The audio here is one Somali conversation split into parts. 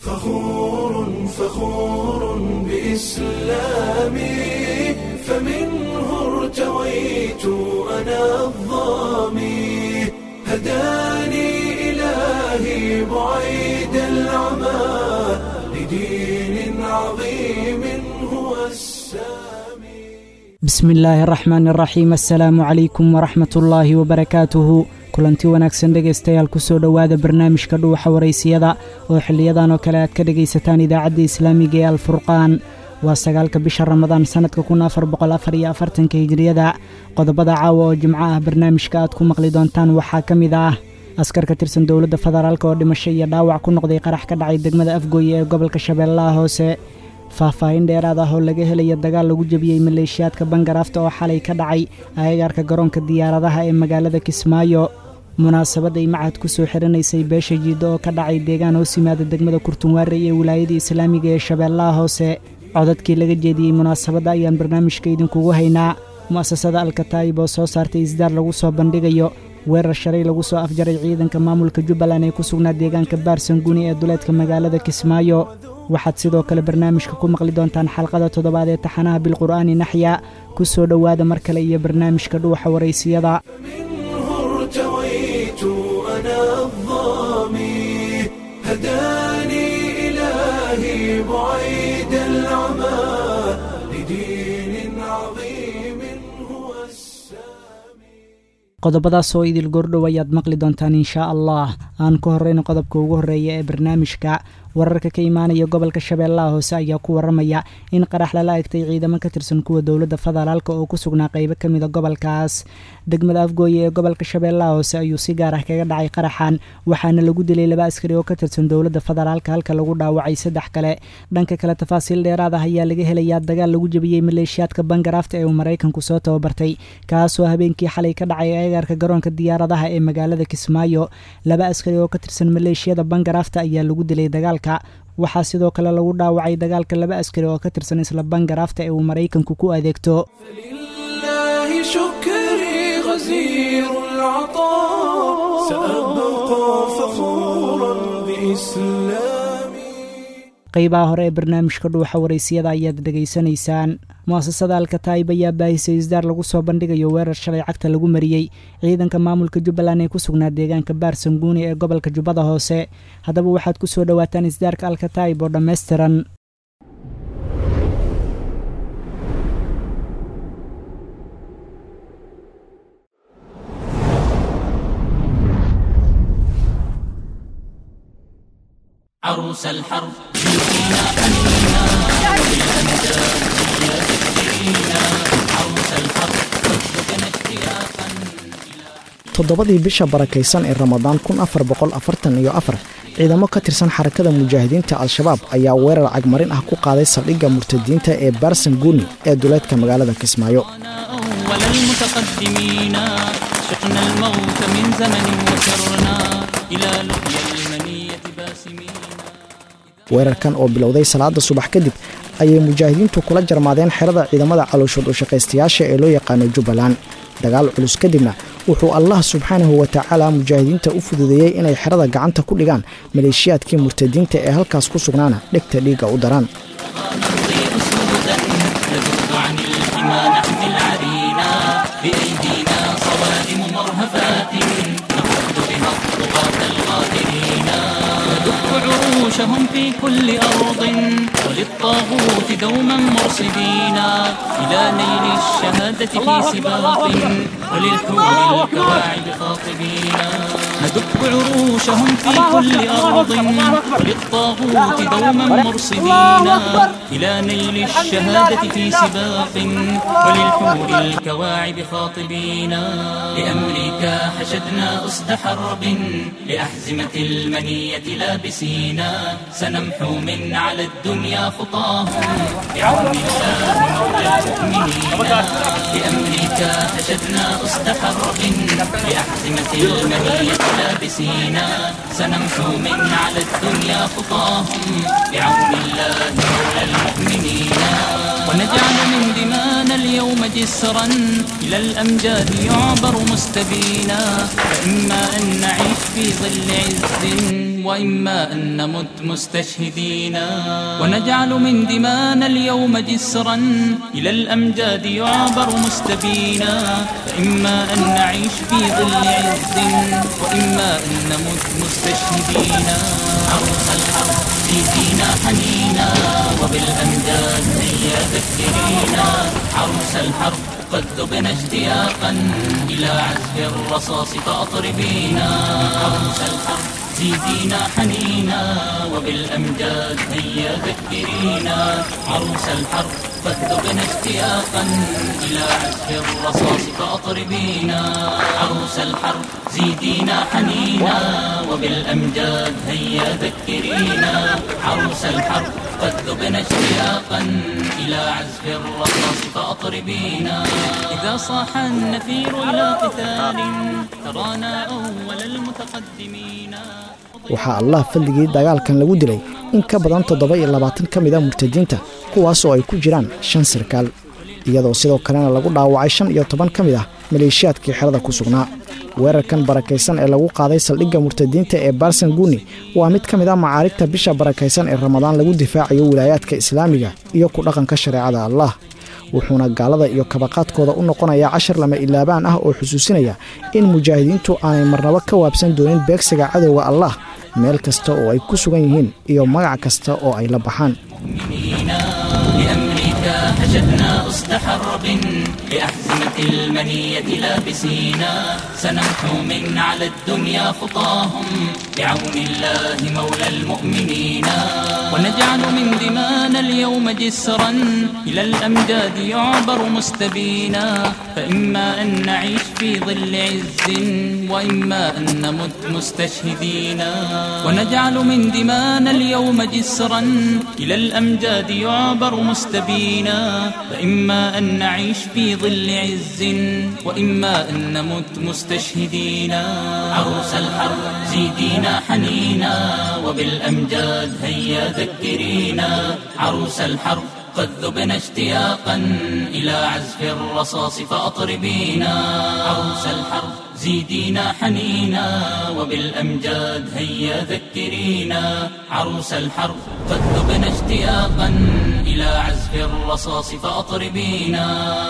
فخور فخور بإسلامي فمنه ارتويت أنا الظامي هداني إلهي بعيد العمى لدين عظيم هو السامي bismi illaahi araxmaan araxiim assalaamu calaykum waraxmat ullaahi wabarakaatuhu kulanti wanaagsan dhegaystayaal kusoo dhowaada barnaamijka dhuuxa waraysiyada oo xiliyadan oo kale aad ka dhegaysataan idaacadda islaamiga ee alfurqaan waa sagaalka bisha ramadaan sannadka kun afar boqol afar iyo afartanka hijiriyada qodobada caawa oo jimco ah barnaamijka aad ku maqli doontaan waxaa ka mid ah askar ka tirsan dowladda federaalk oo dhimasho iyo dhaawac ku noqday qarax ka dhacay degmada afgooye ee gobolka shabeellaha hoose faahfaahin dheeraad ah oo laga helaya dagaal lagu jebiyey maleeshiyaadka bangaraafta oo xalay ka dhacay agagaarka garoonka diyaaradaha ee magaalada kismaayo munaasabad ay macad ku soo xiranaysay beesha jiiddo oo ka dhacay deegaan hoos yimaada degmada kurtunwaare ee wilaayada islaamiga ee shabeellaha hoose codadkii laga jeediyey munaasabadda ayaan barnaamijka idinkugu haynaa mu'asasada alkataa'ib oo soo saartay isdaar lagu soo bandhigayo weerar shalay lagu soo afjaray ciidanka maamulka jubbaland ee ku sugnaa deegaanka baarsanguni ee duleedka magaalada kismaayo waxaad sidoo kale barnaamijka ku maqli doontaan xalqada toddobaad ee taxanaha bilqur'aani naxya ku soo dhowaada mar kale iyo barnaamijka dhuuxa waraysiyada منه ارتويت أنا الظامي هداني إلهي بعيد العمى لدين عظيم هو السامي qodobadaas oo idil goordhow ayaad maqli doontaan inshaa allah aan ku horrayno qodobka ugu horreeya ee barnaamijka wararka ka imaanaya gobolka shabeellaha hoose ayaa ku waramaya in qarax lala egtay ciidamo ka tirsan kuwa dowladda federaalk oo ku sugnaa qaybo ka mida gobolkaas degmada afgooye ee gobolka shabeellaha hoose ayuu si gaar ah kaga dhacay qaraxan waxaana lagu dilay laba askari oo ka tirsan dowladda federaalk halka lagu dhaawacay saddex kale dhanka kale tafaasiil dheeraad ah ayaa laga helayaa dagaal lagu jebiyey maleeshiyaadka bangaraafta ee uu maraykanku soo tababartay kaasoo habeenkii xalay ka dhacay agagaarka garoonka diyaaradaha ee magaalada kismaayo laba askari oo ka tirsan maleeshiyada bangaraafta ayaa lagu dilay dagaalka waxaa sidoo kale lagu dhaawacay dagaalka laba askari oo ka tirsan isla bangaraafta ee uu maraykanku ku adeegto فلله شكري غزير العطاء سأبقى فخورا بإسلامي qaybaha hore ee barnaamijka dhuuxa waraysiyada ayaad dhegaysanaysaan mu'asasada alkataa'ib ayaa baahisay isdaar lagu soo bandhigayo weerar shalay cagta lagu mariyey ciidanka maamulka jubbaland ee ku sugnaa deegaanka baarsanguuni ee gobolka jubbada hoose haddaba waxaad ku soo dhowaataan isdaarka alkataa'ib oo dhammaystiran عروس الحرب toddobadii bisha barakaysan ee ramadaan kun afar boqol afartan iyo afar ciidamo ka tirsan xarakada mujaahidiinta al-shabaab ayaa weerar cagmarin ah ku qaaday saldhigga murtadiinta ee baarsanguuni ee duleedka magaalada kismaayo أول المتقدمين سقنا الموت من زمن وسرنا إلى لقيا المنية باسمين weerarkan oo bilowday salaada subax kadib ayay mujaahidiintu kula jarmaadeen xerada ciidamada calooshood u shaqaystayaasha ee loo yaqaano jubbaland dagaal culus kadibna wuxuu allah subxaanahu wa tacaala mujaahidiinta u fududeeyey inay xerada gacanta ku dhigaan maleeshiyaadkii murtadiinta ee halkaas ku sugnaana dhegta dhiigga u daraan نمضي أسودا ندب عن الحمى نحمي العرينا بأيدينا صوارم مرهفات نقود بها الطغاة الغادرين ندق عروشهم في كل أرض وللطاغوت دوما مرصدين إلى نيل الشهادة في سباق وللحور الكواعب خاطبين ندق عروشهم في كل أرض وللطاغوت دوما مرصدين إلى نيل الشهادة في سباق وللحور الكواعب خاطبين لأمريكا حشدنا أسد حرب لأحزمة المنية لابسينا سنمحو من على الدنيا خطاهم بعون الله مولى المؤمنين لأمريكا حشدنا أسد حرب لأحزمة المنية لابسينا سنمحو من على الدنيا خطاهم بعون الله مولى المؤمنين ونجعل من دمانا اليوم جسرا إلى الأمجاد يعبر مستبينا فإما أن نعيش في ظل عز وإما أن نمت مستشهدين ونجعل من دمانا اليوم جسرا إلى الأمجاد يعبر مستبينا فإما أن نعيش في ظل عز وإما أن نمت مستشهدين عروس الحرب زيدينا حنينا وبالأمجاد هيا ذكرينا عروس الحرب قد ذبنا اشتياقا إلى عزف الرصاص فأطربينا عروس الحرب زيدينا حنينا وبالأمجاد هيا ذكرينا عروس الحرب قد ذبنا اشتياقا إلى عزف الرصاص فأطربينا عروس الحرب زيدينا حنينا وبالأمجاد هيا ذكرينا عروس الحرب قد ذبنا اشتياقا إلى عزف الرصاص فأطربينا إذا صاح النفير إلى قتال ترانا أول المتقدمين waxaa allah fadligii dagaalkan lagu dilay in ka badan toddoba iyo labaatan ka mida murtadiinta kuwaasoo ay ku jiraan shan sarkaal iyadoo sidoo kalena lagu dhaawacay shan iyo toban ka mid ah maleeshiyaadkii xerada ku sugnaa weerarkan barakaysan ee lagu qaaday saldhigga murtadiinta ee barsan guni waa mid ka mid ah macaarigta bisha barakaysan ee ramadaan lagu difaacayo wilaayaadka islaamiga iyo ku dhaqanka shareecada allah wuxuuna gaalada iyo kabaqaadkooda u noqonayaa cashar lama ilaabaan ah oo xusuusinaya in mujaahidiintu aanay marnabo ka waabsan doonin beegsiga cadowga allah meel kasta oo ay ku sugan yihiin iyo magac kasta oo ay la baxaan لأمريكا حشدنا أسد حرب لأحزمة المنية لابسينا سنمحو من على الدنيا خطاهم بعون الله مولى المؤمنين ونجعل من دمانا اليوم جسرا إلى الأمجاد يعبر مستبينا فإما أن نعيش في ظل عز وإما أن نمت مستشهدين ونجعل من دمانا اليوم جسرا إلى الأمجاد يعبر مستبينا فإما أن نعيش في ظل عز وإما أن نمت مستشهدين عروس الحرب زيدينا حنينا وبالأمجاد هيا ذكرينا عروس الحرب قد ذبنا اشتياقا إلى عزف الرصاص فأطربينا عروس الحرب زيدينا حنينا وبالأمجاد هيا ذكرينا عروس الحرب قد ذبنا اشتياقا إلى عزف الرصاص فأطربينا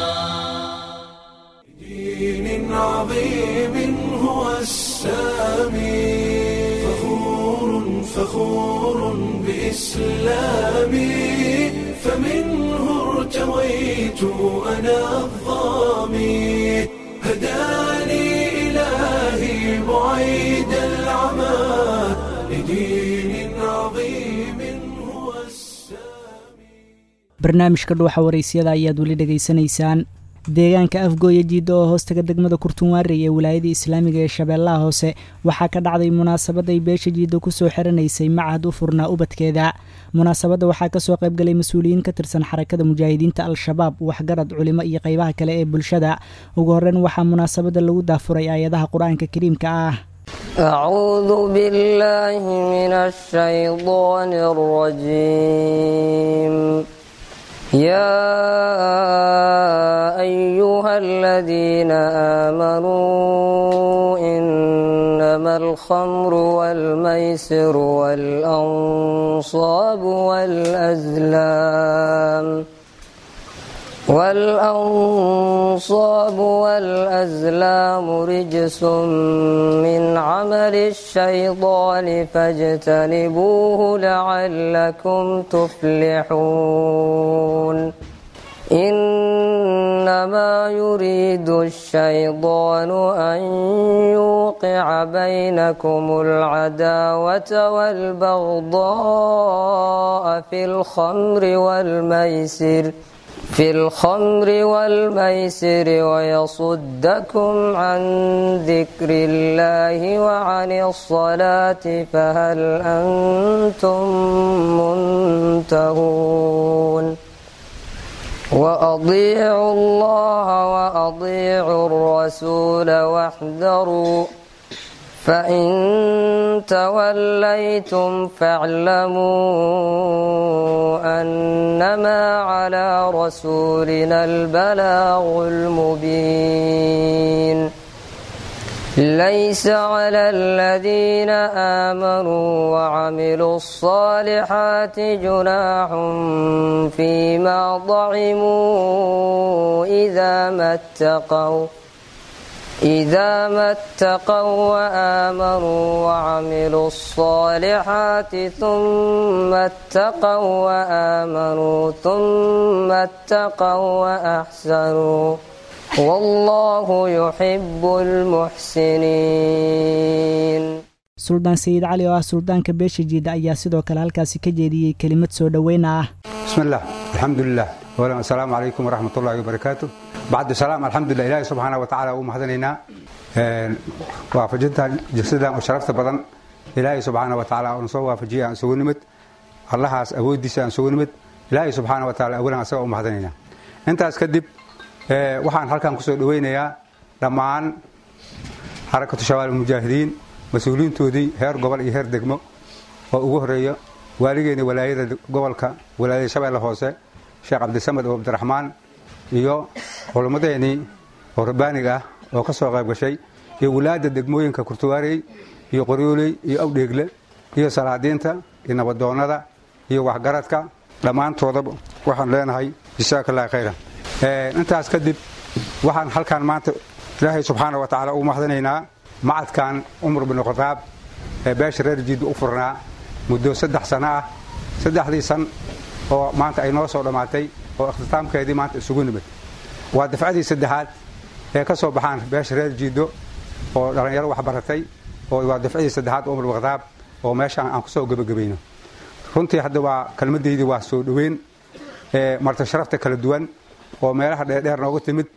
دين عظيم هو السامي فخور فخور بإسلامي فمنه ارتويت أنا الظامي هداني إلهي بعيد العمى لدين عظيم هو السامي barnaamijka dhuuxa waraysyada ayaad weli dhegaysanaysaan deegaanka afgooya jiidda oo hoostaga degmada kurtunwaarey ee wilaayada islaamiga ee shabeellaha hoose waxaa ka dhacday munaasabad ay beesha jiidda kusoo xiranaysay macahad u furnaa ubadkeeda munaasabadda waxaa kasoo qaybgalay mas-uuliyiin ka tirsan xarakada mujaahidiinta al-shabaab waxgarad culimo iyo qeybaha kale ee bulshada ugu horreyn waxaa munaasabadda lagu daafuray aayadaha qur-aanka kariimka ah أعوذ بالله من الشيطان الرجيم يا أيها الذين آمنوا إنما الخمر والميسر والأنصاب والأزلام والأنصاب والأزلام رجس من عمل الشيطان فاجتنبوه لعلكم تفلحون إنما يريد الشيطان أن يوقع بينكم العداوة والبغضاء في الخمر والميسر في الخمر والميسر ويصدكم عن ذكر الله وعن الصلاة فهل أنتم منتهون وأطيعوا الله وأطيعوا الرسول واحذروا فإن توليتم فاعلموا أنما على رسولنا البلاغ المبين ليس على الذين آمنوا وعملوا الصالحات جناح فيما ضعموا إذا ما اتقوا إذا ما اتقوا وآمنوا وعملوا الصالحات ثم اتقوا وآمنوا ثم اتقوا وأحسنوا والله يحب المحسنين suldaan sayid cali oo ah suldaanka beesha jiida ayaa sidoo kale halkaasi ka jeediyey kelimad soo dhoweyna ah بسم الله الحمد لله أولا السلام عليكم ورحمة الله وبركاته بعد السلام الحمد لله إلهي سبحانه وتعالى ومحدنينا وافجدها جسدا وشرفت بدن إلهي سبحانه وتعالى ونصوى وافجيها أن سوى نمت الله أوديس أن سوى نمت إلهي سبحانه وتعالى أولا أسوى ومحدنينا أنت أسكدب waxaan halkan kusoo dhaweynayaa dhammaan xarakatu shabaal mujaahidiin mas-uuliyiintoodii heer gobol iyo heer degmo oo ugu horeeya waaligeena walaayada gobolka walaayada shabeelle hoose sheekh cabdisamed oo cabdiraxmaan iyo culummadeenii oo rabbaaniga ah oo ka soo qayb gashay iyo walaada degmooyinka kurtuwaarey iyo qoryooley iyo awdheegle iyo salaadiinta iyo nabadoonnada iyo waxgaradka dhammaantoodaba waxaan leenahay jasaaka allahi khayran intaas kadib waxaan halkaan maanta ilaahay subxaana wa tacaala ugu mahadinaynaa macadkan cumar bin khadaab ee beesha reer jiidba u furnaa muddo saddex sano ah saddexdii san oo maanta ay noo soo dhammaatay oo ikhtitaamkeedii maanta isugu nimid waa dafcadii saddexaad ee ka soo baxaan beesha reer jiiddo oo dhallinyaro wax baratay oo waa dafcadii saddexaad cumar bin khadaab oo meeshaan aan kusoo gebagabayno runtii hadda waa kelmaddaydii waa soo dhoweyn marta sharafta kala duwan oo meelaha dheerdheer nooga timid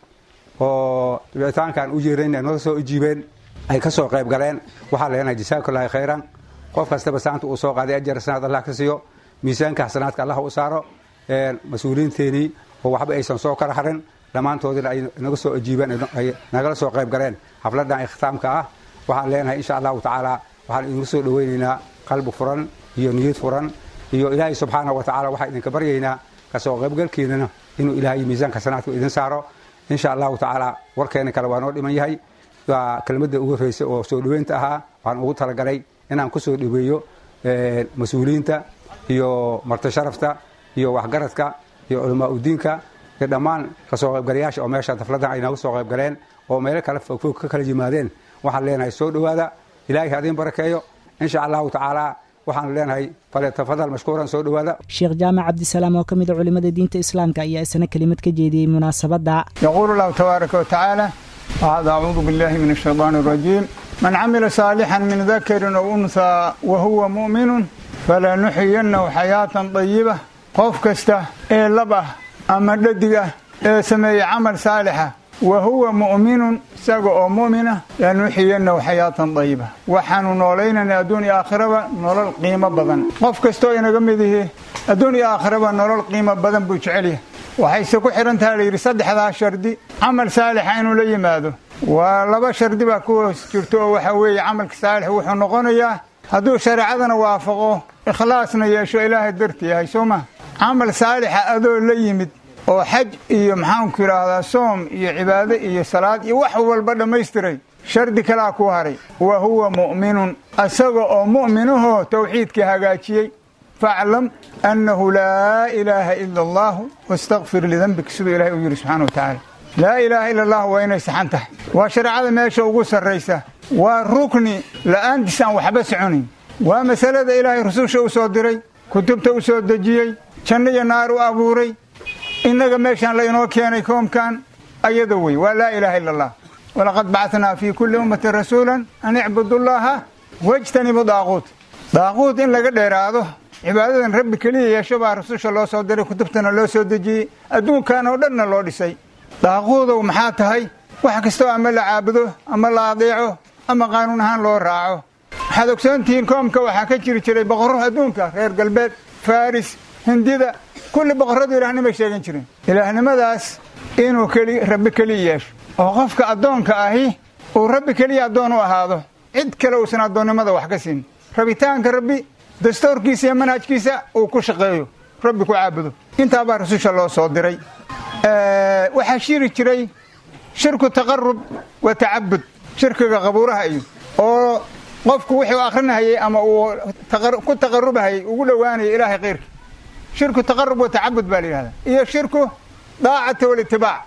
oo wicitaankaan u yeerayn nooga soo ijiibeen ay ka soo qayb galeen waxaa leenahay jasaakallaahi khayran qof kastaba saanta uu soo qaaday ajar sanaad allah ka siiyo miisaanka xasanaadka allah u saaro mas-uuliyiinteenii oo waxba aysan soo kala harin dhammaantoodina ay naga soo ijiibeen ay nagala soo qayb galeen xafladan ikhtaamka ah waxaan leenahay insha allahu tacaala waxaan idinku soo dhaweynaynaa qalbi furan iyo niyad furan iyo ilaahay subxaana wa tacala waxaan idinka baryaynaa kasoo qaybgalkiinana inuu ilaahay miisaanka sanaadku idin saaro insha allahu tacaala warkeena kale waa noo dhiman yahay waa kelmadda ugu horreysay oo soo dhoweynta ahaa waxaan ugu talagalay inaan ku soo dhoweeyo mas-uuliyiinta iyo marti sharafta iyo waxgaradka iyo culamaa udiinka iyo dhammaan kasoo qaybgalayaasha oo meesha dafladan ay nooga soo qaybgaleen oo meelo kale fogfog ka kala yimaadeen waxaan leenahay soo dhowaada ilaahay ha idin barakeeyo insha allahu tacaala waxaan leenahay falyatafadal mashkuuran soo dhowaada sheekh jaamac cabdisalaam oo ka mid a culimmada diinta islaamka ayaa isna kelimad ka jeediyey munaasabadda يقول الله تبارك وتعالى بعد أعوذ بالله من الشيطان الرجيم من عمل صالحا من ذكر أو أنثى وهو مؤمن فلنحيينه حياة طيبة قف كسته إيه لبه أما ددقه إيه سمي عمل صالحة وهو مؤمن ساقو أو مؤمنة لنحيينه حياة طيبة وحانو نولينا أدوني آخرة نولل قيمة بدن قف كستو ينقمده أدوني آخرة نولل قيمة بدن بوجعليه waxayse ku xihantaha la yidhi saddexdaa shardi camal saalixa inuu la yimaado waa laba shardi baa ku hoos jirto oo waxa weeye camalka saalix wuxuu noqonayaa hadduu shareecadana waafaqo ikhlaasna yeesho ilaahay darti yahay soo ma camal saalixa adoo la yimid oo xaj iyo maxaanku yidhaahdaa soom iyo cibaado iyo salaad iyo wax walba dhammaystiray shardi kalaa ku haray wa huwa mu'minun isaga oo mu'minahoo tawxiidka hagaajiyey faclam annahu laa ilaaha ila allahu wastakfir lidanbik siduu ilahay u yidhi subxana wa tacaala laa ilaaha ila allah waa inay saxan tahay waa shareecada meesha ugu sarraysa waa rukni la'aantiis aan waxba soconayn waa masalada ilaahay rususha u soo diray kutubta u soo dejiyey janno iyo naar u abuuray innaga meeshaan la inoo keenay koomkan ayada wey waa laa ilaaha ila allah walaqad bacatnaa fii kulli ummatin rasuulan an icbudu llaha wajtanibu daaquut daaquut in laga dheeraado cibaadadan rabbi keliya yeesho baa rasusha loo soo diray kutubtana loo soo dejiyey adduunkan oo dhanna loo dhisay daaquudow maxaa tahay wax kastoo ama la caabudo ama la adeeco ama qaanuun ahaan loo raaco waxaad ogsoontihiin koomka waxaa ka jiri jiray boqorro adduunka reer galbeed faris hindida kulli boqorradu ilaahnimay sheegan jireen ilaahnimadaas inuu keli rabbi keliya yeesho oo qofka addoonka ahi uu rabbi keliya addoon u ahaado cid kale uusan addoonnimada wax ka siin rabitaanka rabbi dastuurkiisa iyo manhajkiisa uu ku shaqeeyo rabbi ku caabudo intaa baa rasusha loo soo diray waxaa shiri jiray shirku taqarub wa tacabud shirkiga qabuuraha iyo oo qofku wuxuu akrinahayey ama uu ku taqarubahayey ugu dhowaanaya ilaahay kayrkii shirku taqarub wa tacabud baa la yidhahdaa iyo shirku daacata walitibaac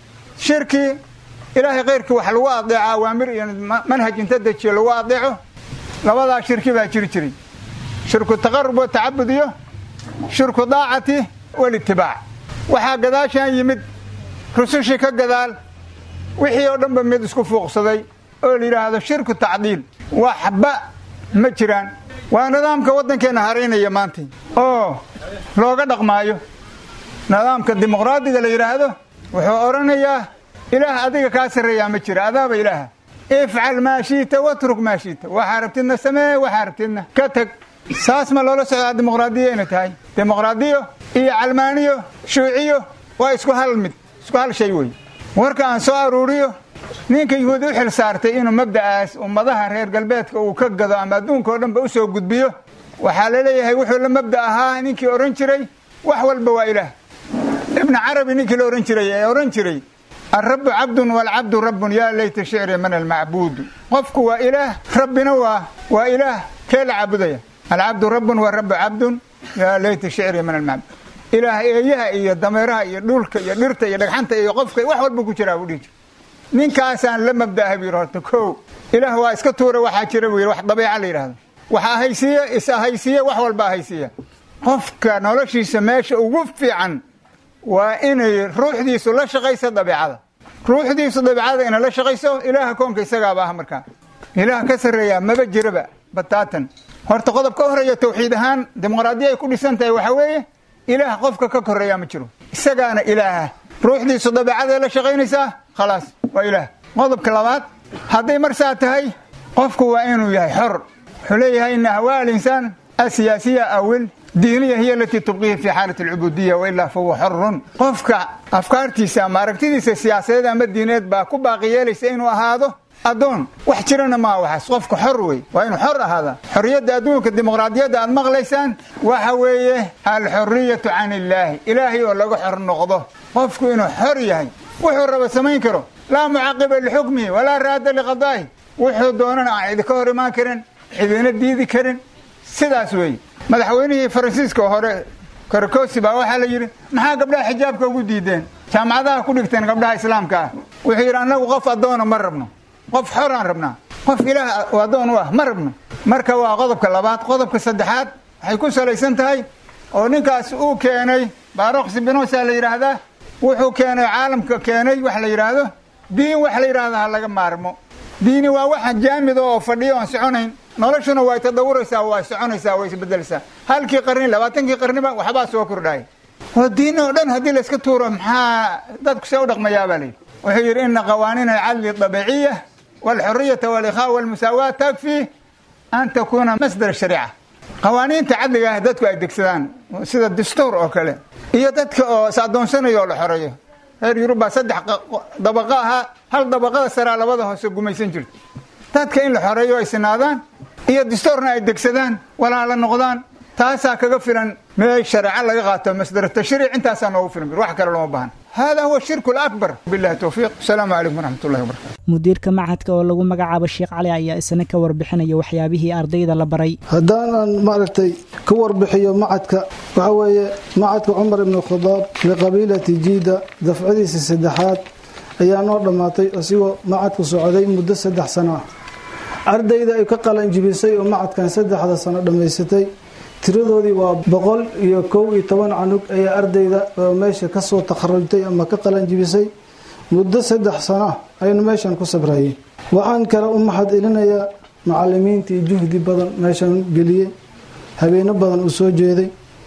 shirki ilaahay kayrkii wax lagu adeeco awaamir iyo manhaj inta dejiyo lagu adeeco labadaa shirki baa jiri jiray shirku taqarub wa tacabud iyo shirku daacati walitibaac waxaa gadaashaan yimid rusushii ka gadaal wixii oo dhanba mid isku fuuqsaday oo la yidhaahdo shirku tacdiil waxba ma jiraan waa nidaamka waddankeenna haraynaya maanta oo looga dhaqmaayo nidaamka dimuqraadiga la yidhaahdo wuxuu odhanayaa ilaah adiga kaa sarreeyaa ma jira adaaba ilaaha ifcal maa shiita watruk maa shiita waxaa rabtidna samee waxaa rabtidna ka tag saas ma loola socdaa dimuqraadiya inay tahay dimuqraadiyo iyo calmaaniyo shuuciyo waa isku hal mid isku hal shay wey warka aan soo aruuriyo ninka yuhuudi u xil saartay inuu mabda'aas ummadaha reer galbeedka uu ka gado ama adduunka oo dhanba u soo gudbiyo waxaa la leeyahay wuxuu la mabda ahaa ninkii odhan jiray wax walba waa ilaah ibna carabi ninkii la odhan jiray ee odhan jiray alrabbu cabdun waalcabdu rabbun yaa layta shicri man almacbuudu qofku waa ilaah rabbina waa waa ilaah kee la caabudaya alcabdu rabbun warabbu cabdun yaa layta shicri man almacbuud ilaah eeyaha iyo dameeraha iyo dhulka iyo dhirta iyo dhagxanta iyo qofka wax walba ku jiraa buu dhihi jira ninkaasaan la mabda'ahay buu yidhi horta kow ilaah waa iska tuura waxaa jira buu yidhi wax dabeeca la yidhahdo wax ahaysiiya is ahaysiiya wax walba ahaysiiya qofka noloshiisa meesha ugu fiican waa inay ruuxdiisu la shaqayso dabeecada ruuxdiisu dabeecada inay la shaqayso ilaaha koonka isagaaba ah markaa ilaah ka sarreeyaa maba jiraba bataatan horta qodob ka horeeya tawxiid ahaan dimuqraadiya ay ku dhisan tahay waxaa weeye ilaah qofka ka koreeyaa ma jiro isagaana ilaaha ruuxdiisu dabeecaday la shaqaynaysaa khalaas waa ilaah qodobka labaad hadday marsaa tahay qofku waa inuu yahay xor wuxuu leeyahay ina ahwaa alinsaan asiyaasiya awil diiniya hiya alatii tubqihi fi xaalat alcubuudiya wailaa fahuwa xorun qofka afkaartiisa ama aragtidiisa siyaasadeed ama diineed baa ku baaqi yeelaysa inuu ahaado addoon wax jirana maa waxaas qofka xor wey waa inuu xor ahaada xorriyadda adduunka dimuqraadiyadda aad maqlaysaan waxa weeye alxoriyatu can illaahi ilaahay oo laga xor noqdo qofku inuu xor yahay wuxuu raba samayn karo laa mucaqiba lixukmihi walaa raada liqadaa'i wuxuu doonana aan cidi ka hor imaan karin cidina diidi karin sidaas weeye madaxweynihii faransiiska hore karakosi baa waxaa la yidhi maxaa gabdhaha xijaabka ugu diideen jaamacadaha ku dhigteen gabdhaha islaamka ah wuxuu yidhi annagu qof addoona ma rabno qof xoraan rabnaa qof ilaah addoon u ah ma rabno marka waa qodobka labaad qodobka saddexaad waxay ku salaysan tahay oo ninkaas uu keenay baroks binosa la yidhaahdaa wuxuu keenay caalamka keenay wax la yidhaahdo diin wax la yidhahda ha laga maarmo diini waa waxa jaamida oo fadhiyo aan soconayn noloshuna way tadawuraysaa waa soconaysaa way isbedelaysaa halkii qarni labaatankii qarniba waxbaa soo kordhaaya oo diin oo dhan haddii layska tuuro maxaa dadku see u dhaqmayaa baa layidhi wuxuu yidhi ina qawaaniina alcadli dabiciya walxuriyata walikhaa walmusaawaat takfi an takuuna masdar shariica qawaaniinta cadliga ah dadku ay degsadaan sida dastuur oo kale iyo dadka oo is addoonsanayo oo la xoreeyo reer yurubba saddex dabaqo ahaa hal dabaqada saraa labada hoose gumaysan jirto dadka in la xoreeyo ay sinaadaan iyo dastuurna ay degsadaan walaala noqdaan taasaa kaga filan meel shareeco laga qaato masdar tashriic intaasaa noogu filan wax kale looma baahan hada huwa shirku lakbar billahi towfiiq asalaamu calaykum waraxmat ullahi wabarakatu mudiirka machadka oo lagu magacaabo sheekh cali ayaa isna ka warbixinaya waxyaabihii ardayda la baray haddaanan maaragtay ka warbixiyo macadka waxaa weeye macadka cumar ibnu khadaab liqabiilati jiida dafcadiisa saddexaad ayaa noo dhammaatay isigoo macadku socday muddo saddex sano ah ardayda ay ka qalanjibisay oo macadkan saddexda sano dhammaysatay tiradoodii waa boqol iyo kow iyo toban canug ayaa ardayda oo meesha kasoo takharujtay ama ka qalanjibisay muddo saddex sano ah aynu meeshan ku sabrayeen waxaan kale u mahad celinayaa macalimiintii juhdi badan meeshan geliyey habeeno badan uu soo jeeday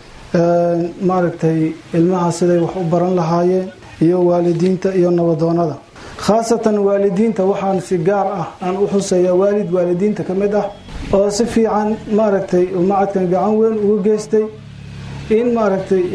maaragtay ilmaha siday wax u baran lahaayeen iyo waalidiinta iyo nabadoonada khaasatan waalidiinta waxaan si gaar ah aan u xuseeyaa waalid waalidiinta ka mid ah oo si fiican maaragtay macadkan gacan weyn ugu geystay in maaragtay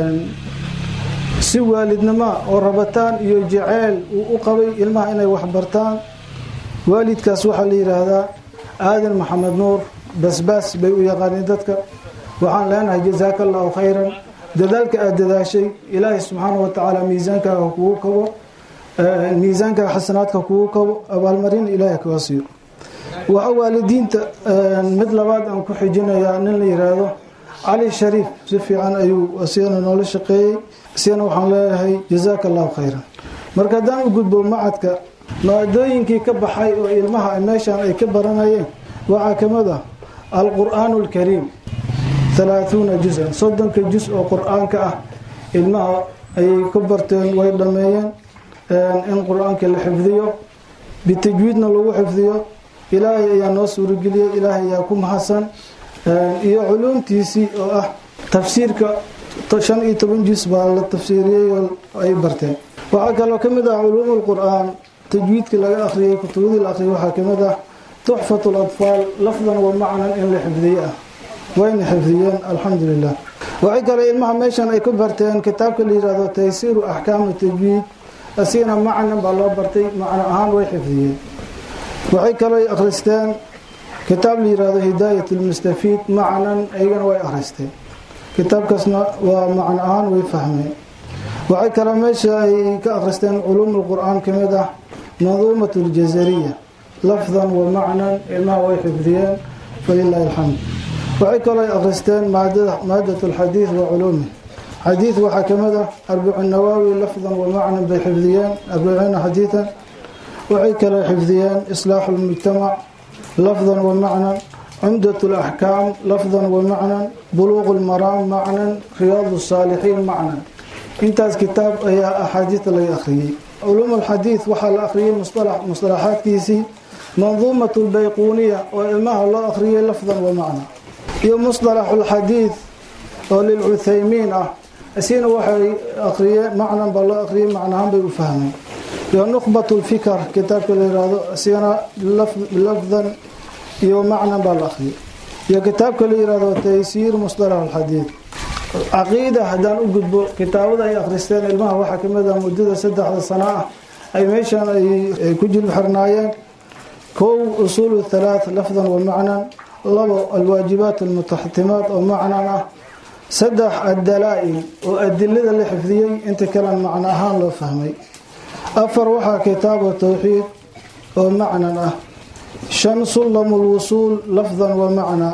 si waalidnimoa oo rabataan iyo jaceyl uu u qabay ilmaha inay waxbartaan waalidkaas waxaa la yidhaahdaa aadan maxamed nuur basbaas bay u yaqaaniin dadka waxaan leenahay jazaaka allahu khayran dadaalka aada dadaashay ilaahay subxaana wa tacaala miisaankaaga kugu kabo miisaankaaga xasanaadka kugu kabo abaalmarin ilaahay kaga siiyo waxa waalidiinta mid labaad aan ku xijinayaa nin la yiraahdo cali shariif si fiican ayuu asigana noola shaqeeyey isigana waxaan leeyahay jazaaka allahu khayran marka haddaan u gudbo macadka maadooyinkii ka baxay oo ilmaha meeshan ay ka baranayeen waxaa ka mid ah alqur'aanu alkariim halaahuuna juz-an soddonka juz oo qur-aanka ah ilmaha ayay ka barteen way dhammeeyeen in qur-aanka la xifdiyo bitajwiidna lagu xifdiyo ilaahay ayaa noo suurageliyey ilaahay ayaa ku mahadsan iyo culuumtiisii oo ah tafsiirka shan iyo toban juz baa la tafsiiriyey oo ay barteen waxaa kaloo ka mid ah culuum lqur-aan tajwiidkii laga akhriyey kutubadii la akhriyay waxaa kamid ah tuxfat latfaal lafdan wa macnan in la xifdiye ah wayna xifdiyeen alxamdulilah waxay kale ilmaha meeshan ay ku barteen kitaabka la yihahdo taysiiru axkaami tajwiid asigana macnan baa loo bartay macno ahaan way xifdiyeen waxay kaloo akhristeen kitaab la yihahdo hidaayat lmustafiid macnan iyagana way akhristeen kitaabkaasna waa macno ahaan way fahmeen waxay kaloo meesha ay ka akhristeen culuum lqur-aan kamid ah manduumat ljazariya lafdan wa macnan ilmaha way xifdiyeen falilahi alxamd waxay kaloo akhristeen maadat alxadiid wa culuumi xadiid waxaa kamid ah arbicu nawaawi lafdan wa macnan bay xifdiyeen arbaciina xadiidan waxay kaloo xifdiyeen islaaxu lmujtamac lafdan wa macnan cumdat laxkaam lafdan wa macnan buluuq lmaraam macnan riyaad saalixiin macnan intaas kitaab ayaa axaadiista laga akhriyey culuum alxadiid waxaa la akhriyey musطalaxaadkiisii manduumat lbayquuniya oo ilmaha loo akhriyey lafdan wa macna iyo musطalax lxadiid oo lilcuthaymiin ah isina waxay akhriyeen macnan baa loo akhriyey macnahaan bay u fahmeen iyo nuqbat lfikr kitaabka la yihahdo isigana lafdan iyo macnan baa la akhriyey iyo kitaabka la yihahdo taysiir musطalax alxadiid caqiida haddaan u gudbo kitaabada ay akhristeen ilmaha waxaa kamid ah muddada saddexda sano ah ay meeshan ay ku jilb xirnaayeen kow usuul halaath lafdan wa macnan labo alwaajibaat almutaxtimaat oo macnan ah saddex addalaa-il oo adilada la xifdiyey inta kalen macno ahaan loo fahmay afar waxaa kitaabu towxiid oo macnan ah shan sullamu lwusuul lafdan wa macna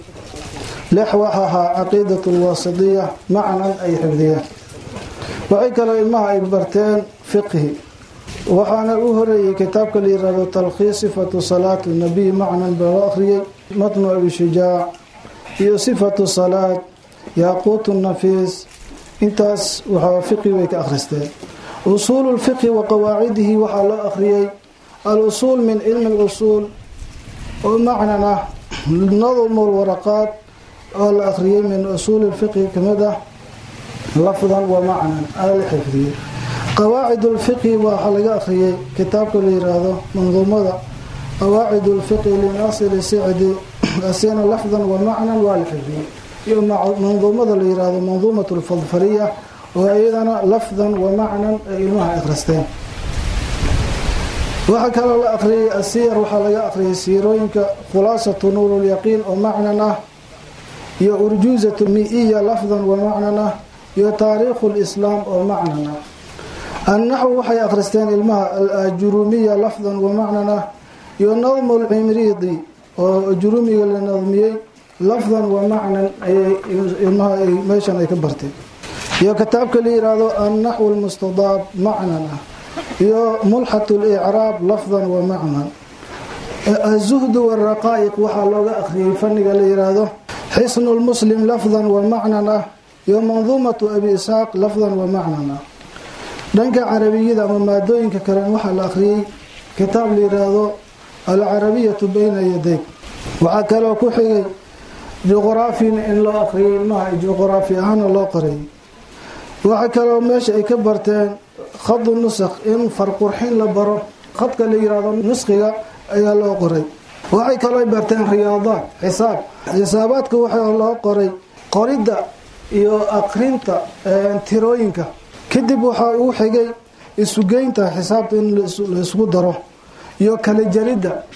lix waxa ahaa caqiidat lwaasitiya macnan ay xifdiyeen waxay kaloo ilmaha ay barteen fiqhi waxaana u horeeyey kitaabka la yirahdo talkhiis sifatu salaat nabiy macnan baa loo akhriyey matnu abi shujaac iyo sifatu salaad yaaquut nafiis intaas waxaa fiqhi bay ka akhristeen usuulu lfiqhi wa qawaacidihi waxaa loo akhriyey al-usuul min cilmi lusuul oo macnan ah nadmu lwaraqaat oo la akhriyey min usuuli lfiqhi kamid ah lafdan wa macnan aa la xifdiyey qawaacid lfiqhi waxaa laga akhriyey kitaabka la yiraahdo manduumada qawaacid lfiqhi linasiri sicdi asina lafdan wa macnan waa la xifdiyey iyo manduumada la yiraahdo manduumat lfadfariya oo iyadana lafdan wa macnan ay ilmaha akhristeen waxaa kaloo la akhriyey asiyar waxaa laga akhriyey siirooyinka khulaasatu nuurulyaqiin oo macnan ah iyo urjuuzatu mi-iya lafdan wa macnan ah iyo taariikhu lislaam oo macnan ah annaxwu waxay akhristeen ilmaha alajurumiya lafdan wa macnan ah iyo nadmu lcimriidi oo jurumiga la nadmiyey lafdan wa macnan ayay ilmaha meeshan ay ka barteen iyo kitaabka la yiraahdo annaxwu lmustadaab macnan ah iyo mulxat licraab lafdan wa macnan azuhdu waraqaa'iq waxaa looga akhriyey faniga la yiraahdo xisnu lmuslim lafdan wa macnan ah iyo manduumatu abi isxaaq lafdan wa macnan ah dhanka carabiyada ama maadooyinka kalen waxaa la akhriyey kitaab la yiraahdo alcarabiyatu bayna yadayk waxaa kaloo ku xigay juqraafina in loo akhriyay ilmaha juqraafi ahaana loo qoray waxaa kaloo meesha ay ka barteen khadu nusakh in farqurxin la baro khadka la yiraahdo nuskhiga ayaa loo qoray waxay kaloo barteen riyaadaad xisaab xisaabaadka waxaa loo qoray qoridda iyo aqrinta tirooyinka kadib waxaa uu xigay isugeynta xisaabta in laisku daro iyo kala jaridda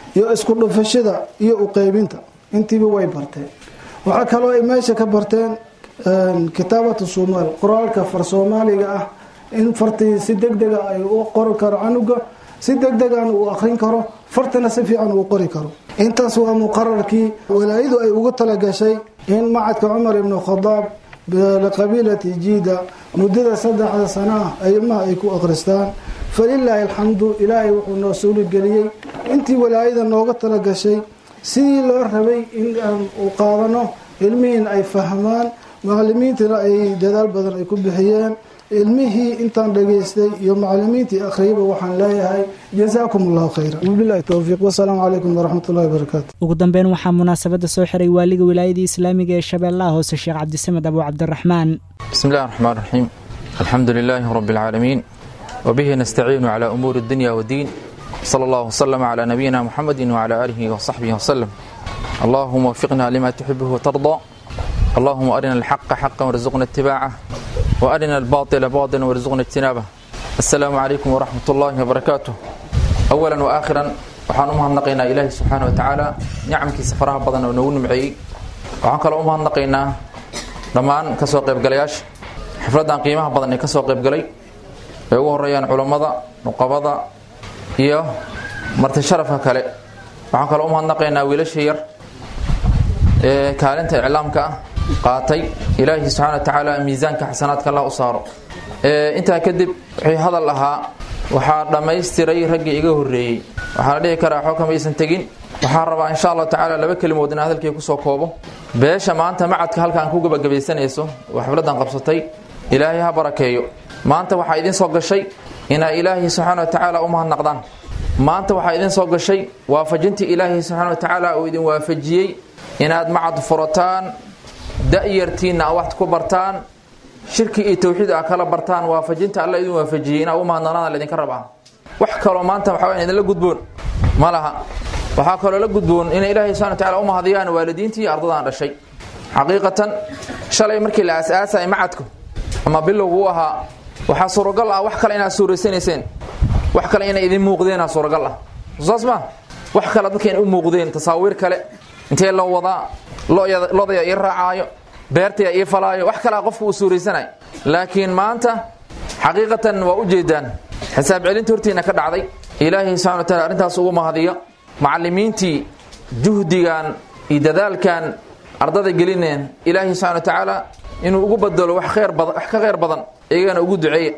iyo isku dhufashada iyo u qeybinta intiiba way barteen waxaa kaloo ay meesha ka barteen kitaabatu soomaal qoraalka far soomaaliga ah in fartii si deg dega ay u qori karo canuga si deg degan uu akrin karo fartana si fiican uu qori karo intaas waa muqararkii walaayadu ay ugu talagashay in macadka cumar ibnu khadaab liqabiilati jiida muddada saddexda sana ah ilmaha ay ku akhristaan falilaahi alxamdu ilaahay wuxuu noo suuligeliyey intii walaayada nooga talagashay sidii loo rabay in aan u qaadano ilmihiin ay fahmaan macalimiintana ay dadaal badan ay ku bixiyeen ilmihii intaan dhageystay iyo macalimiintii akhriyaba waxaan leeyahay jazaakum allahu khayra wabilahi towfiiq wasalaamu calaykum waraxmatullahi wabarakaatu ugu dambeyn waxaa munaasabadda soo xiray waaliga wilaayadii islaamiga ee shabeellaha hoose sheekh cabdisamed abu cabdiraxmaan بسم الله الرحمن الرحيم الحمد لله رب العالمين وبه نستعين على أمور الدنيا والدين صلى الله وسلم على نبينا محمد وعلى آله وصحبه وسلم اللهم وفقنا لما تحبه وترضى اللهم أرنا الحق حقا وارزقنا اتباعه وأرنا الباطل باطلا وارزقنا اجتنابه السلام عليكم ورحمة الله وبركاته أولا وآخرا waxaan u mahadnaqaynaa ilaahi subxaana wa tacaala nicamkiisa faraha badan oo noogu nimceeyey waxaan kaloo u mahadnaqaynaa dhammaan kasoo qaybgalayaasha xafladdan qiimaha badan ee kasoo qaybgalay ay ugu horeeyaan culammada nuqabada iyo marti sharafka kale waxaan kaloo u mahadnaqaynaa wiilasha yar ee kaalinta iclaamka ah qaatay ilaahi subxaana wa tacaala miisaanka xasanaadka allah u saaro intaa kadib wixii hadal ahaa waxaa dhammaystiray raggii iga horreeyey waxaa la dhihi karaa xoo kamaysan tegin waxaan rabaa insha allahu tacaala laba kelimood inaan hadalkii kusoo koobo beesha maanta macadka halkaan ku gabagabaysanayso oo xafladdan qabsatay ilaahay ha barakeeyo maanta waxaa idin soo gashay inaa ilaahay subxaana wa tacaala u mahadnaqdaan maanta waxaa idin soo gashay waafajintii ilaahay subxaana wa tacaala uu idin waafajiyey inaad macad furataan da'yartiinna a wax ku bartaan shirki iyo tawxiid a kala bartaan waafajinta alla idin waafajiyey inaa u mahadnaqdaan laydinka rabaa wax kaloo maanta waxaa weya idinla gudboon ma laha waxaa kaloo la gudboon inay ilaahay subxana wa tacala u mahadiyaan waalidiintii iyo ardadan dhashay xaqiiqatan shalay markii la aas-aasay macadku ama bilowgu u ahaa waxaa suuragal ah wax kale inaad suuraysanayseen wax kale inay idin muuqdeenaa suuragal ah saas ma wax kale dadka inay u muuqdeen tasaawiir kale intee loo wadaa lodaya ii raacaayo beertaya ii falaayo wax kalea qofku uu suuraysanay laakiin maanta xaqiiqatan waa u jeedaan xisaab celinta hortiina ka dhacday ilaahay subxana wa taala arrintaas ugu mahadiyo macallimiintii juhdigan iyo dadaalkan ardada gelineen ilaahay subxana wa tacaala inuu ugu bedelo wax khayr badan wax ka khayr badan iyagana ugu duceeya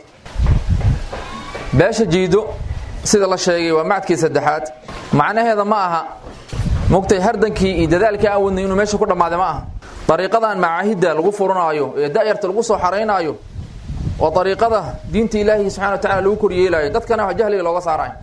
beesha jiido sida la sheegay waa macadkii saddexaad macnaheeda ma aha mugtay hardankii iyo dadaalkii aan wadnay inuu meesha ku dhammaaday ma aha dariiqadan macaahidda lagu furanaayo ee da'yarta lagu soo xaraynaayo waa dariiqada diinta ilaahi subxana wa tacala lagu koryeelaayo dadkana wax jahliga looga saarayo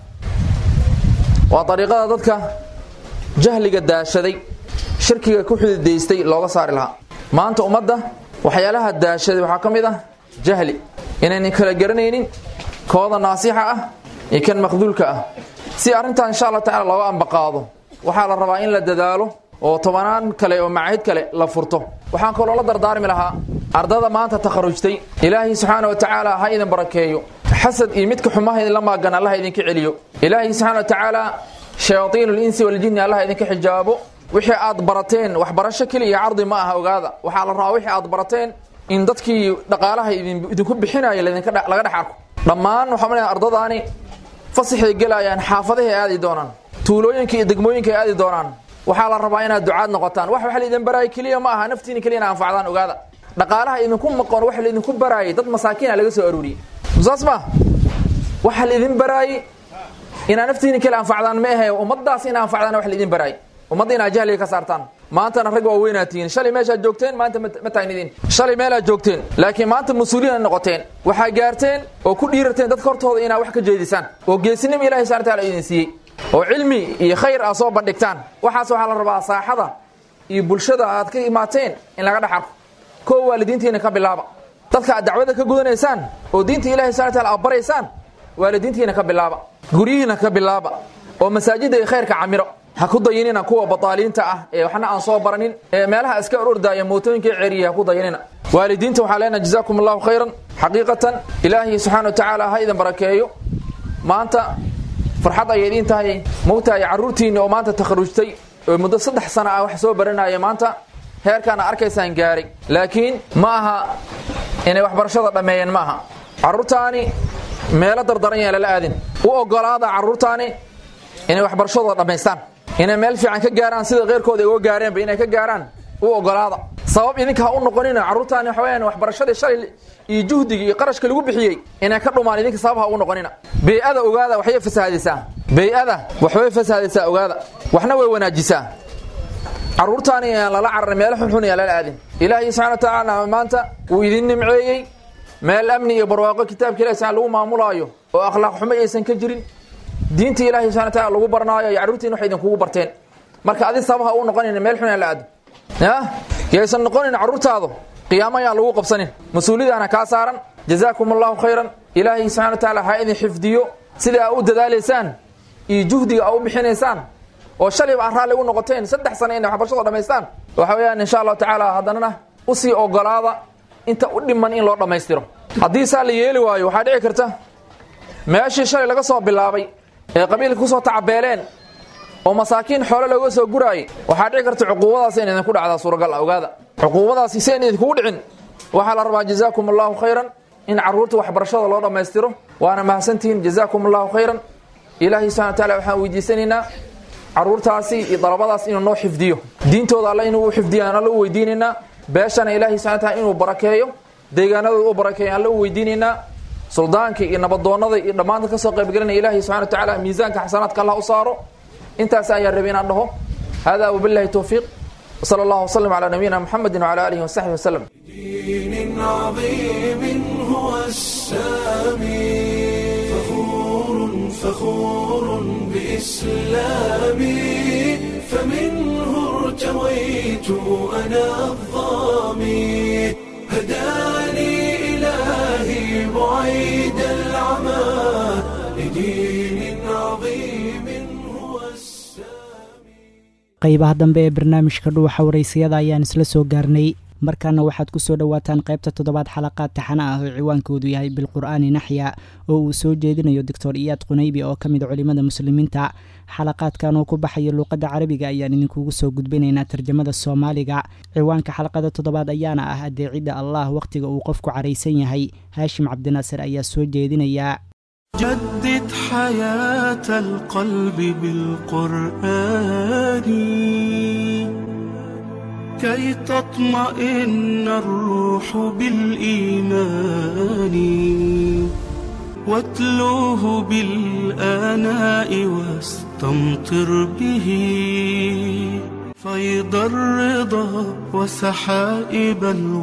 waa dariiqada dadka jahliga daashaday shirkiga ku xududaystay looga saari lahaa maanta ummadda waxyaalaha daashaday waxaa ka mid ah jahli inaynan kala garanaynin kooda naasixa ah iyo kan maqduulka ah si arrintaa insha allah tacala looga ambaqaado waxaa la rabaa in la dadaalo oo tobanaan kale oo macaahid kale la furto waxaan kaloo la dardaarmi lahaa ardada maanta takharujtay ilaahay subxaana wa tacaala ha idin barakeeyo xasad iyo midka xumaha idinla maagan allah idinka celiyo ilaahay subxaana wa tacaala shayaaiin linsi waljinni allah idinka xijaabo wixii aad barateen waxbarasho keliya cardi ma aha ogaada waxaa la rabaa wixii aad barateen in dadkii dhaqaalaha idinku bixinaya laga dhex arko dhammaan waxaa malaya ardadaani fasaxay gelayaan xaafadahay aadi doonaan tuulooyinka iyo degmooyinka ay aadi doonaan waxaa la rabaa inaad ducaad noqotaan wax wax laydin baraaya keliya ma aha naftiina keliya ina anfacdaan ogaada dhaqaalaha idinku maqon wax laydinku baraayay dad masaakiina laga soo aruuriyey saas ma waxa laydin baraayey inaa naftiina kale anfacdaan ma ahe ummadaas ina anfacdaan wax laydin baraayay ummadda inaa jahliga ka saartaan maantana rag waa weynaa tihiin shalay meeshaad joogteen maanta ma taagnidiin shalay meelaad joogteen laakiin maanta mas-uuliyiin noqoteen waxaa gaarteen oo ku dhiirateen dadka hortooda inaa wax ka jeedisaan oo geesinimo ilahi subxana taala idin siiyey oo cilmi iyo khayr aad soo bandhigtaan waxaas waxaa la rabaa saaxada iyo bulshada aad ka imaateen in laga dhex arko koo waalidiintiina ka bilaaba dadka aad dacwada ka gudanaysaan oo diinta ilahi subxana taala aad baraysaan waalidiintiina ka bilaaba guryihiina ka bilaaba oo masaajidda iyo khayrka camiro ha ku dayinina kuwa bataaliinta ah ee waxna aan soo baranin ee meelaha iska orordaaya mootooyinka ceriya ha ku dayinina waalidiinta waxaa leenahay jazaakum allahu khayran xaqiiqatan ilaahi subxana wa tacaala ha idin barakeeyo maanta farxad ayay idiin tahay mawtahay carruurtiinni oo maanta takharujtay oo muddo saddex sana ah wax soo baranaya maanta heerkaana arkaysaan gaaray laakiin ma aha inay waxbarashada dhammeeyeen ma aha carruurtaani meelo dardaran yaan lala aadin u ogolaada carruurtaani inay waxbarashadooda dhammaystaan inay meel fiican ka gaaraan sida keyrkooda ay uga gaareenba inay ka gaaraan u ogolaada sabab idinka ha u noqonina carruurtaani waxa weyaan waxbarashadii shalay iyo juhdigii iyo qarashka lagu bixiyey inay ka dhumaan idinka sabab ha ugu noqonina bey-ada ogaada waxbay fasaahadisaa bey-ada waxbay fasaahadisaa ogaada waxna way wanaajisaa carruurtaani aan lala cararin meelo xunxun aan lala aadin ilaahay subxana wa tacaala maanta wuu idin nimceeyey meel amni iyo barwaaqo kitaabka ilahi subxana lagu maamulaayo oo akhlaaq xumo aysan ka jirin diinta ilahi subxana wa taala lagu barnaayo iyo carruurtiin waxay idinkugu barteen marka adi sabab ha u noqonina meel xun aan la aadin ya yaysan noqonin carruurtaadu qiyaamo ayaan lagu qabsanin mas-uuliyadaana kaa saaran jazaakum allahu khayran ilaahay subxana wa tacaala ha idin xifdiyo sida aa u dadaalaysaan iyo juhdiga aa u bixinaysaan oo shalayba aan raalli u noqoteen saddex sano inay waxbarashada dhamaystaan waxa weeyaan insha allahu tacaala haddanana usii ogolaada inta u dhiman in loo dhammaystiro haddii saa la yeeli waayo waxaa dhici karta meeshii shalay laga soo bilaabay ee qabiilka kusoo tacabeeleen oo masaakiin xoole looga soo guraayay waxaa dhici karta cuquubadaas in idinku dhacdaa suuragal ah ogaada cuquubadaasi si ayn idinkugu dhicin waxaa la rabaa jazaakum allahu khayran in carruurta waxbarashada loo dhammaystiro waana mahadsantihiin jazaakum allahu khayran ilaahay subxana wa taala waxaan weydiisanaynaa carruurtaasi iyo dalabadaas inuu noo xifdiyo diintooda alla inuu u xifdiyo aan alla u weydiinaynaa beeshana ilaahay subxana wa taala inuu barakeeyo deegaanadooda u barakeeyo alla u weydiinaynaa suldaankii iyo nabadoonnada iyo dhammaanta ka soo qaybgelinaya ilaahay subxana wa tacaala miisaanka xasanaadka allah u saaro intaas ayaan rabay inaan dhaho hada wabillahi towfiiq وصلى الله وسلم على نبينا محمد وعلى آله وصحبه وسلم دين عظيم هو السامي فخور فخور بإسلامي فمنه ارتويت أنا الظامي هداني إلهي بعيد العمى لدين عظيم هو السامي qaybaha dambe ee barnaamijka dhuuxa waraysiyada ayaan isla soo gaarnay markaana waxaad ku soo dhowaataan qaybta toddobaad xalaqaad taxana ah oo ciwaankoodu yahay bilqur'aani naxya oo uu soo jeedinayo doctor iyaad qunaybi oo ka mid culimmada muslimiinta xalaqaadkan oo ku baxaya luuqadda carabiga ayaan idinkugu soo gudbinaynaa tarjamada soomaaliga ciwaanka xalaqada toddobaad ayaana ah adeecidda allah wakhtiga uu qofku caraysan yahay haashim cabdinaasir ayaa soo jeedinaya جدد حياة القلب بالقرآن كي تطمئن الروح بالإيمان واتلوه بالآناء واستمطر به فيض الرضا وسحائب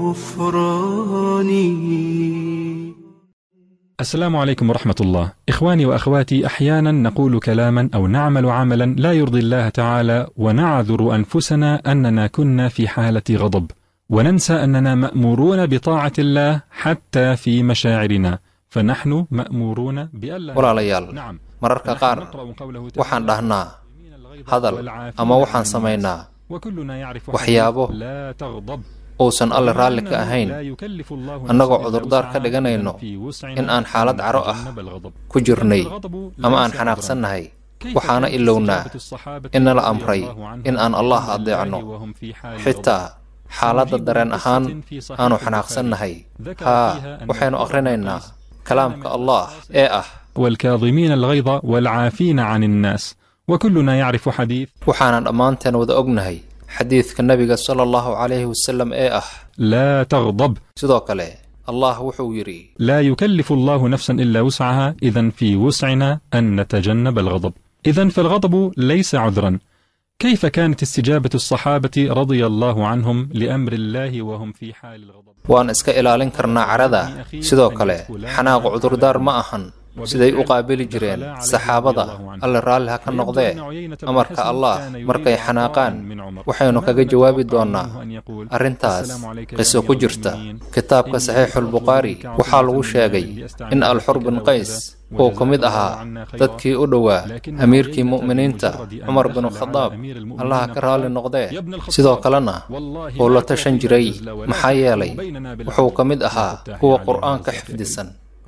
الغفران السلام عليكم ورحمة الله. إخواني وأخواتي أحيانا نقول كلاما أو نعمل عملا لا يرضي الله تعالى ونعذر أنفسنا أننا كنا في حالة غضب وننسى أننا مأمورون بطاعة الله حتى في مشاعرنا فنحن مأمورون بألا walaalayaal نعم mararka qaar نقرأ قوله waxaan dhahnaa hadal ama waxaan samaynaa وكلنا يعرف waxyaabo لا تغضب uusan alle raalli ka ahayn لا يكلف الله annagoo نفسا إلا cudurdaar ka وسعها dhiganayno إذن في وسعنا in aan xaalad caro ah نتجنب الغضب. ku jirnay الغضب ama aan ليس xanaaqsannahay كيف waxaana كانت ilownaa استجابة الصحابة in nala رضي amray الله عنهم in aan allah لله adeecno وهم في حال xitaa xaaladda dareen ahaan aanu xanaaqsannahay haa waxaynu akhrinaynaa kalaamka allah ee ah والكاظمين الغيظ والعافين عن الناس وكلنا يعرف حديث waxaanan dhammaanteen wada ognahay xadiidka nebiga sala allahu calayhi wasalam ee ah لا تغضب sidoo kale allah wuxuu yidhi لا يكلف الله نفسا إلا وسعها إذا في وسعنا أن نتجنب الغضب إذا فالغضب ليس عذرا كيف كانت استجابة الصحابة رضي الله عنهم لأمر الله وهم في حال الغضب waan iska ilaalin karnaa carada sidoo kale xanaaqu cudurdaar ma ahan siday u qaabili jireen saxaabada alle raalli ha ka noqdee amarka allah markay xanaaqaan waxaynu kaga jawaabi doonnaa arrintaas qiso ku jirta kitaabka saxiixulbukhaari waxaa lagu sheegay in alxur bin qays uu ka mid ahaa dadkii u dhowaa amiirkii mu'miniinta cumar bin khadaab allaha ka raalli noqdee sidoo kalena uu la tashan jiray maxaa yeelay wuxuu ka mid ahaa kuwa qur'aanka xifdisan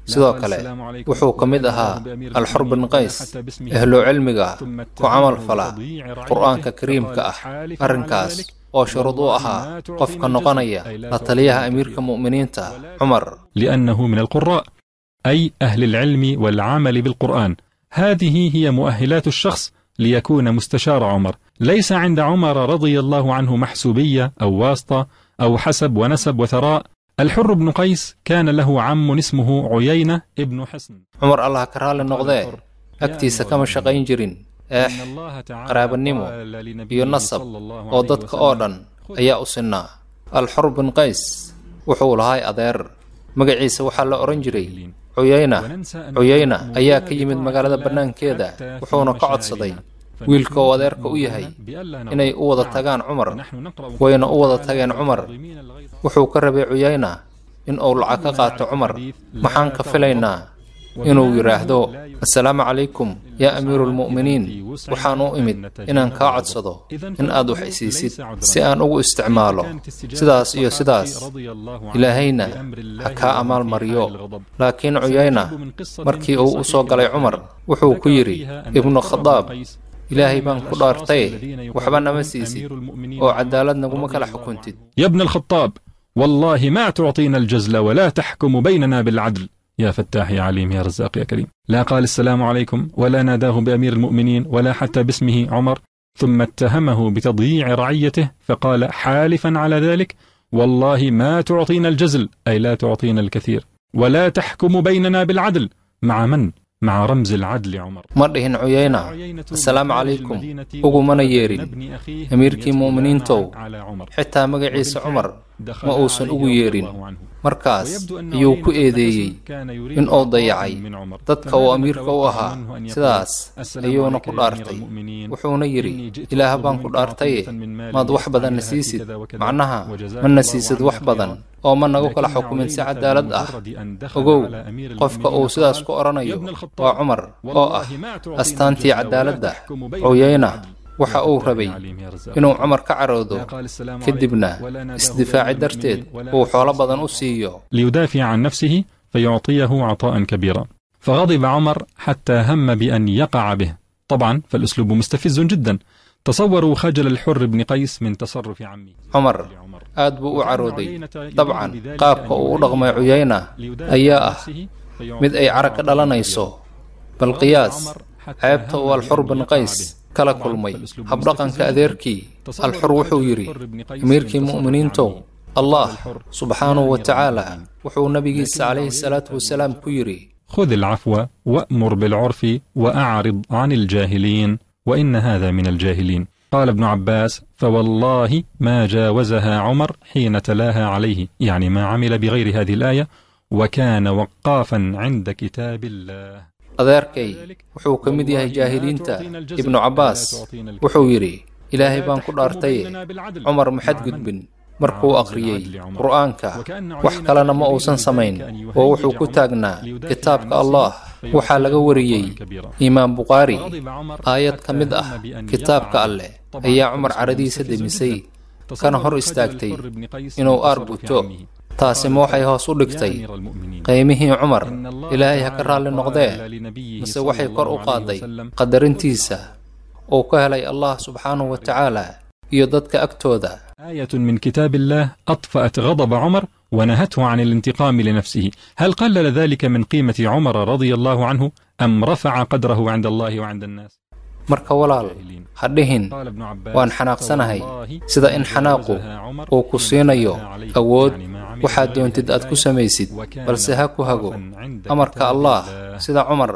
sidoo kale wuxuu ka mid ahaa alxur bin qays ahlu cilmiga ku camal fala qur'aanka kariimka ah arrinkaas oo shuruud u ahaa qofka noqonaya la taliyaha amiirka mu'miniinta cumar لأنه من القراء أي أهل العلم والعمل بالقرآن هذه هي مؤهلات الشخص ليكون مستشار عمر ليس عند عمر رضي الله عنه محسوبية أو واسطة أو حسب ونسب وثراء الحر بن قيس كان له عم اسمه عيينة ابن حصن cumar allah ka raalli noqdee agtiisa kama shaqayn jirin eex qaraabanimo iyo nasab oo dadka oo dhan ayaa u sinnaa alxur bin qays wuxuu lahay adeer magaciisa waxaa la odhan jiray cuyayna cuyayna ayaa ka yimid magaalada bannaankeeda wuxuuna ka codsaday wiilka oo adeerka u yahay inay u wada tagaan cumar wayna u wada tageen cumar wuxuu ka rabay cuyayna in uu lacag ka qaato cumar maxaan ka filaynaa inuu yidhaahdo assalaamu calaykum yaa amiiru lmu'miniin waxaan u imid inaan kaa codsado in aad wax isiisid si aan ugu isticmaalo sidaas iyo sidaas ilaahayna ha kaa amaal mariyo laakiin cuyayna markii uu u soo galay cumar wuxuu ku yidhi ibnu khadaab ilaahay baan ku dhaartaye waxba nama siisid oo cadaalad naguma kala xukuntid يا ابن الخطاب والله ما تعطينا الجزل ولا تحكم بيننا بالعدل يا فتاح يا عليم يا رزاق يا كريم لا قال السلام عليكم ولا ناداه بأمير المؤمنين ولا حتى باسمه عمر ثم اتهمه بتضييع رعيته فقال حالفا على ذلك والله ما تعطينا الجزل أي لا تعطينا الكثير ولا تحكم بيننا بالعدل مع من؟ مع رمز العدل عمر ma dhihin cuyayna assalaamu calaykum ugumana yeerin amiirkii mu'miniintow xitaa magaciisa cumar ma uusan ugu yeerin markaas ayuu ku eedeeyey in uu dayacay dadka uu amiirka u ahaa sidaas ayuuna ku dhaartay wuxuuna yidhi ilaah baan ku dhaartaye maad wax badan na siisid macnaha ma na siisid wax badan oo ma nagu kala xukumin si cadaalad ah ogow qofka uu sidaas ku odhanayo waa cumar oo ah astaantii cadaaladda cuyayna waxa uu rabay inuu cumar ka caroodo kadibna isdifaaci darteed uu xoolo badan u siiyo ليدافع عن نفسه فيعطيه عطاء كبيرا فغضب عمر حتى هم بأن يقع به طبعا فالأسلوب مستفز جدا تصوروا خجل الحر بن قيس من تصرف عمه cumar aad buu u carooday dabcan qaabka uu u dhaqmay cuyayna ayaa ah mid ay carag ka dhalanayso bal qiyaas ceebta uu alxur bin qays kala kulmay habdhaqanka adeerkii alxur wuxuu yidhi amiirkii mu'miniintow allah subxaanahu wa tacaala wuxuu nabigiisa calayhi salaatu wasalaam ku yidhi خذ العفو وأمر بالعرف وأعرض عن الجاهلين وإن هذا من الجاهلين قال ابن عباس فوالله ما جاوزها عمر حين تلاها عليه يعني ما عمل بغير هذه الآية وكان وقافا عند كتاب الله adeerkay wuxuu ka mid yahay jaahiliinta ibnu cabbaas wuxuu yidhi ilaahay baan ku dhaartaye cumar maxad gudbin markuu akhriyey qur'aanka wax kalena ma uusan samayn oo wuxuu ku taagnaa kitaabka allah waxaa laga wariyey imaam bukhaari aayad ka mid ah kitaabka alleh ayaa cumar caradiisa demisay kana hor istaagtay inuu aar buto taasi ma waxay hoos u dhigtay qiimihii cumar ilaahay ha ka raalli noqdee mise waxay kor u qaaday qadarintiisa uu ka helay allah subxaanahu wa tacaala iyo dadka agtooda آية من كتاب الله أطفأت غضب عمر ونهته عن الانتقام لنفسه هل قلل ذلك من قيمة عمر رضي الله عنه أم رفع قدره عند الله وعند الناس marka walaal ha dhihin waan xanaaqsanahay sida in xanaaqu uu ku siinayo awood waxaad doontid aad ku samaysid balse ha ku hago amarka allah sida cumar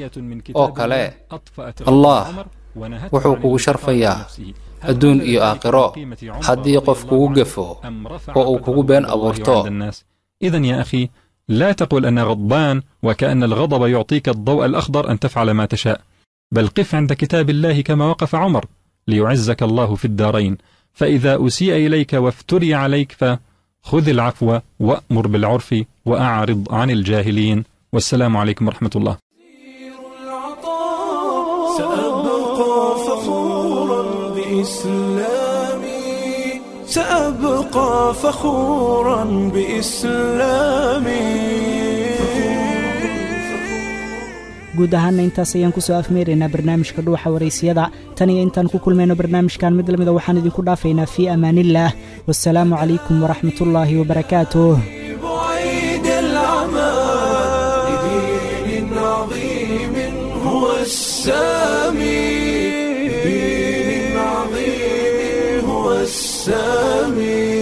oo kale allah wuxuu kugu sharfayaa adduun iyo aakhiro haddii qof kugu gefo oo uu kugu been abuurto إذا يا أخي لا تقل أنا غضبان وكأن الغضب يعطيك الضوء الأخضر أن تفعل ما تشاء بل قف عند كتاب الله كما وقف عمر ليعزك الله في الدارين فإذا أسيء إليك وافتري عليك فخذ العفو وأمر بالعرف وأعرض عن الجاهلين والسلام عليكم ورحمة الله سأبقى فخورا بإسلامي سأبقى فخورا بإسلامي guud ahaanna intaas ayaan kusoo afmeeraynaa barnaamijka dhuuxa waraysiyada tan iyo intaan ku kulmayno barnaamijkan mid lamida waxaan idinku dhaafaynaa fii amaaniillaah wasalaamu calaykum waraxmatullaahi wabarakaatuh بعيد العمى لدين عظيم هو السامي لدين عظيم هو السامي